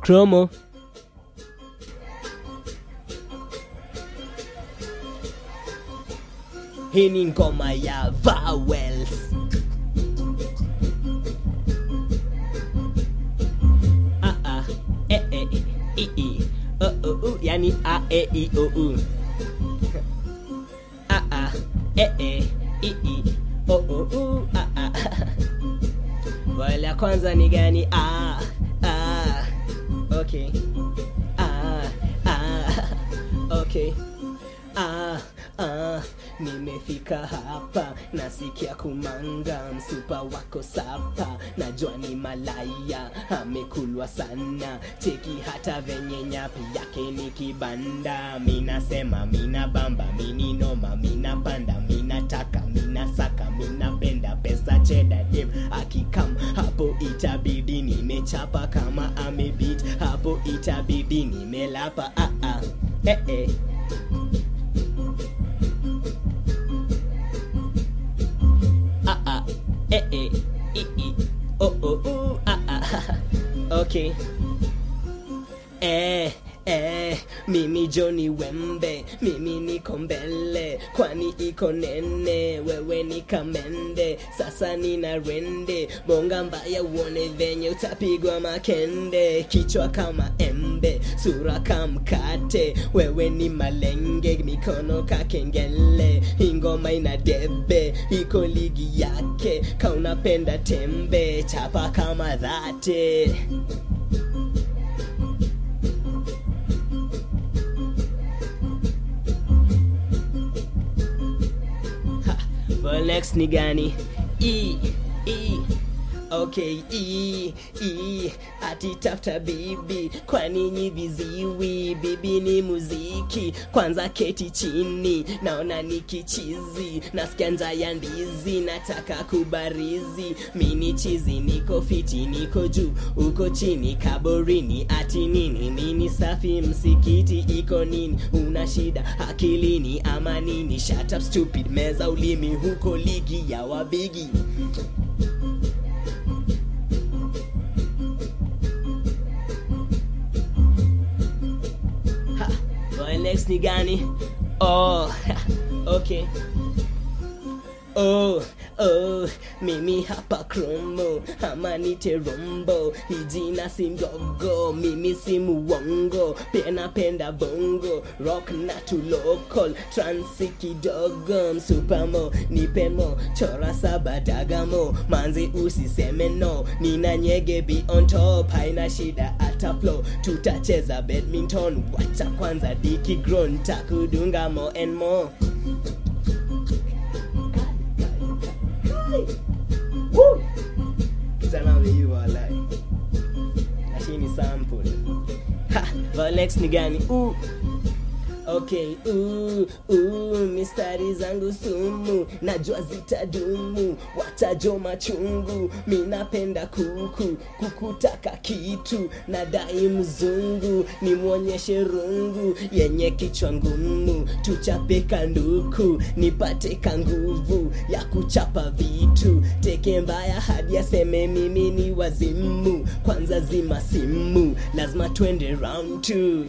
Chromo. Hii ni ngoma ya vowels. Ah, ah, eh, eh, i, i, uh, uh, uh, yani a, e, i, o, u. Ah, ah, eh, eh, i, i, o, o, u, ah, ah. Vowel ya kwanza ni gani? Ah, ah, okay. Ah, ah, okay. Ah, ah, nimefika hapa nasikia kumanga msupa wako sapa najua ni malaya amekulwa sana cheki hata venye nyapi yake ni kibanda minasema mina bamba mini noma mina panda mina taka mina saka mina penda pesa cheda dem akikam hapo itabidi nimechapa kama amebit hapo itabidi nimelapa ah, ah. Eh, eh. ah ah eh eh i i oh oh oh ah ah okay eh eh mimi Johnny Wembe mimi niko mbele kwani iko nene wewe ni kamende sasa nina rende bonga mbaya uone venye utapigwa makende kichwa kama embe sura kamkate wewe ni malenge mikono kakengele ingoma ina debe iko ligi yake kaunapenda tembe chapa kama dhate Well, next ni gani? E, E, okay, E, E, ati tafuta bibi, kwani nyi viziwi? Bibi ni muziki, kwanza keti chini, naona ni kichizi, nasikia njaa ya ndizi, nataka kubarizi, mini chizi, niko fiti, niko juu, uko chini, kaborini, ati nini? Mini safi, msikiti, iko nini? Una shida akilini ama nini? Shut up stupid, meza ulimi, huko ligi ya wabigi. Ha, well, next ni gani? Oh, okay. Oh, oh, mimi hapa kromo ama nite rombo hijina si ndogo mimi si muwongo pia napenda bongo rock na tu local transi kidogo msupamo nipemo chora saba dagamo manzi usiseme no nina nyege be on top haina shida ata flow tutacheza badminton wacha kwanza diki grown takudunga more and more Woo! Kijana ameiva walai. Lakini sample. Ha, well, next ni gani? Uh. Okay, uh, uh, mistari zangu sumu najua zitadumu, watajo machungu. Mi napenda kuku, kukutaka kitu, nadai mzungu, nimwonyeshe rungu yenye kichwa ngumu, tuchape kanduku, nipate ka nguvu ya kuchapa vitu, teke mbaya hadi aseme mimi ni wazimu. Kwanza zima simu, lazima twende round two.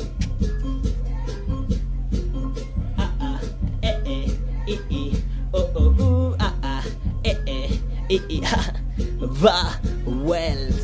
ah ah eh eh i i oh oh ooh ah ah eh eh i i ha va well